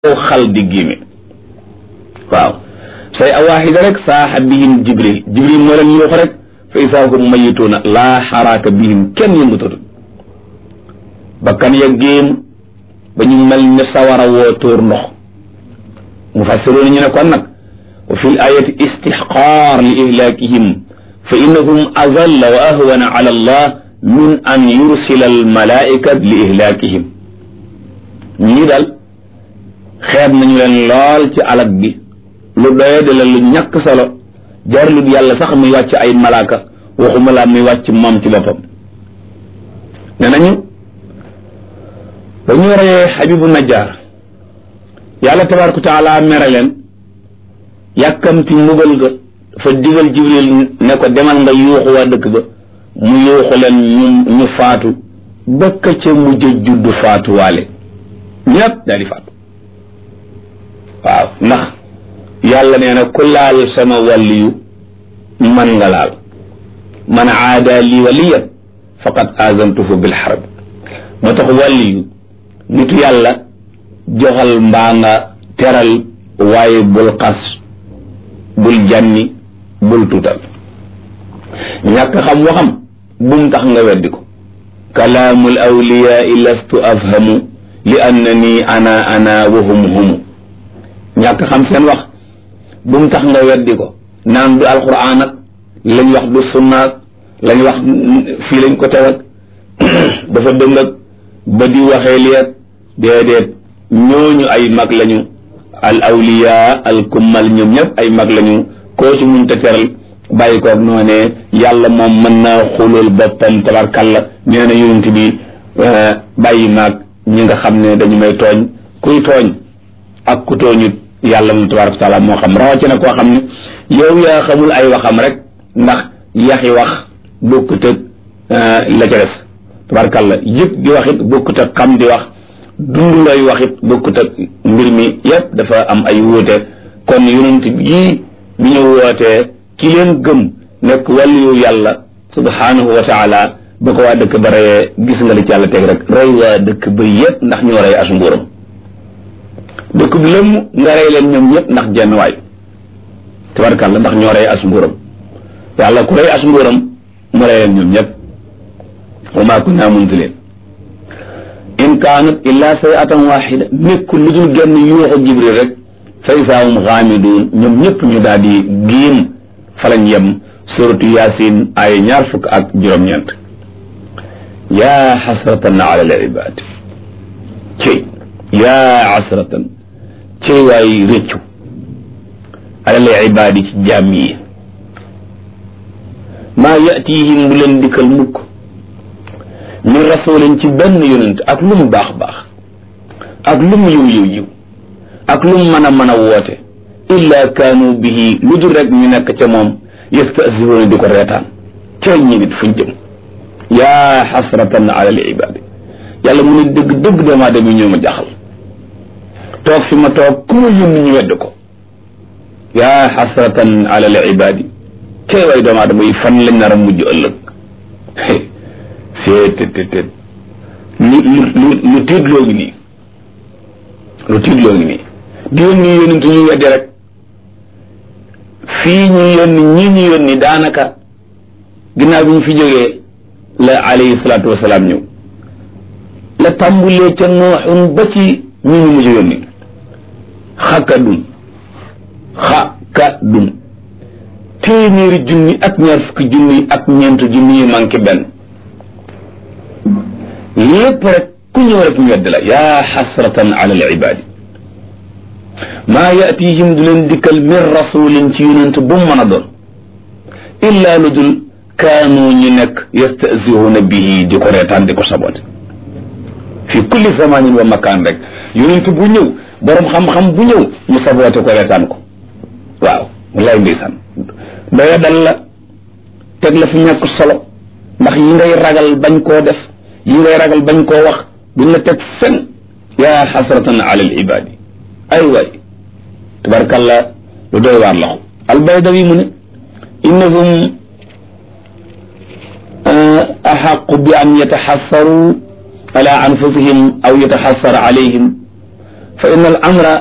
xal di giime waaw say a waaxida rek saaxa bihim jibril jibril moo leen yuux rek fa isaa hum mayituuna laa xaraaka bihim kenn yëngutatu bakkan ya géem ba ñu mel ne sawara woo tóor ndox mu fassiroon ñu ne kon nag wa fi l ayati istixqaar li ihlaakihim fa innahum azalla wa ahwana ala allah min an yursila al malaika li ihlaakihim ñii daal xeeb nañu leen lool ci alag bi lu doye de la lu ñàkk solo jarlut yàlla sax muy wàcc ay malaaka waxuma laa muy wàcc moom ci boppam ne nañu ba ñu reyee xabibu najjaar yàlla tabaraka wa taala mere leen yàkkamti mbugal ga dafa digal jibril ne ko demal nga yuuxu waa dëkk ba mu yuuxu leen ñu ñu faatu bëkk ca mujj judd faatu waale ñépp daal di faatu waaw ndax yàlla nee na ku laal sama wàlliyu man nga laal man aada li waliyan faqad azantuhu bil harb moo tax wàlliyu nitu yàlla joxal mbaa nga teral waaye bul xas bul jànni bul tuutal ñàkk xam waxam bum tax nga weddi ko kalaamul awliyaai lastu afhamu li annani ana ana wa hum humu ñàkk xam seen wax bu mu tax nga weddi ko naan du alquran ak lañ wax du sunnaak lañ wax fii lañ ko tewat dafa dëng ak ba di waxee liet déedéet ñooñu ay mag lañu al awliya al kummal ñoom ñëpp ay mag lañu koo ci muñ te teral bàyyi koog noonee yàlla moom mën naa xulul boppam tabarkalla nee na yonent bi bàyyi maag ñi nga xam ne dañu may tooñ kuy tooñ ak ku tooñut yàlla moom tabaraka taala moo xam rawatina koo xam ne yow yaa xamul ay waxam rek ndax yaxi wax bokkut ak la ca des tabarakalla yëpp di wax it bokkut ak xam di wax dund lay wax it bokkut ak mbir mi yépp dafa am ay wuute kon yonent yii bi ñu wootee ki leen gëm nekk wàllu yàlla subhanahu wa taala ba ko waa dëkk ba reyee gis nga li ci yàlla teg rek rey waa dëkk ba yépp ndax ñoo rey as mbuuram dëkk bi lëmm nga rey leen ñoom ñëpp ndax jenn waay tabarkàlla ndax ñoo rey as mbuuram yàlla ku rey as mbuuram mu rey leen ñoom ñëpp wa maa kunna munzilin in kaanat illa sayatan waxida nekkul lu dul genn yuuxu jibril rek fa isaahum xaamiduun ñoom ñëpp ñu daal di giim fa lañ yem suratu yaasin ay ñaar fukk ak juróom-ñeent yaa xasratan ala al ibaad cey yaa asratan cey waay réccu alal ibaadi ci jaam yi maa yatihim bu leen dikkal mukk min rasulin ci benn yonent ak lu mu baax baax ak lu mu yiw yiw yiw ak lu mu mën a mën a woote illa kaanu bihi lu dul rek ñu nekk ca moom yastasiruuna di ko reetaan cey ñi nit fuñ jëm yaa xasratan alal ibaadi yàlla mu ne dëgg dëgg doomu aadama yi ñoo ma jaxal toog fi ma toog ku ma yónni ñu wedd ko yaa xasratan ala al ibaadi kay way doomu aadama yi fan lañ nar a mujj ëllëg seet tet tet lu lu lu tiitloo ngi nii lu tiitloo ngi nii di yónni yónnitu ñu weddi rek fii ñu yónni ñi ñu yónni daanaka ginnaaw bi ñu fi jógee la alayhi salaatu wasalaam ñëw la tàmbulee ca nooxun ba ci ñu ñu mujj yónni xakadun xakadun téeméeri junni ak ñaar fukki junni ak ñeent junni yu manqué benn lépp rek ku ñëw rek ñu wedd la yaa xasratan ala al ibaadi maa yatihim du leen dikkal min rasulin ci yonent bu mu mën a doon illa lu dul kaanu ñu nekk yastasihuuna bihi di ko reetaan di ko sabote fi kulli zamanin wa makaan rek yonent bu ñëw borom xam-xam bu ñëw ñu saboote ko reetaan ko waaw wallaay ndeysaan doya dal la teg la fi ñàkk solo ndax yi ngay ragal bañ koo def yi ngay ragal bañ koo wax duñ la teg fen yaa xasratan ala al ibaadi ay waay tabarkalla lu doy waar la albaydawi mu ne innahum axaqu bi an yataxassaru ala anfusihim aw yataxassar alayhim fa inna al amra